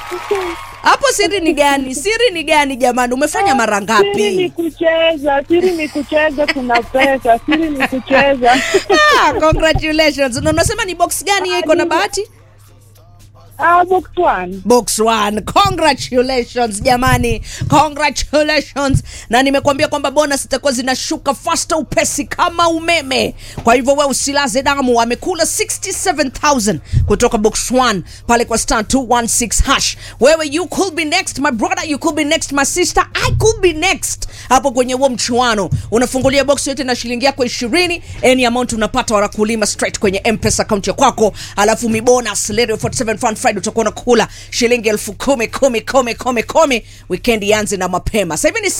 hapo siri ni gani siri ni gani jamani umefanya mara Siri ni ngapi kucheza, siri ni kucheza, kuna pesa, siri ni kucheza. ah, congratulations na unasema ni box gani hiyo iko na bahati Ah, box one. box one congratulations jamani congratulations na nimekuambia kwamba bonus zitakuwa zinashuka fasta upesi kama umeme kwa hivyo we usilaze damu amekula 67000 kutoka box one pale kwa star 216 hash wewe you could be next my brother you could be next my sister i could be next hapo kwenye huo mchuano unafungulia box yote na shilingi yako ishirini any amount unapata wanakulima straight kwenye mpesa account ya kwako alafu mibonus leo 47 fund friday utakuwa unakula shilingi elfu kumi kumi kumi kumi kumi weekend ianze na mapema sasa hivi ni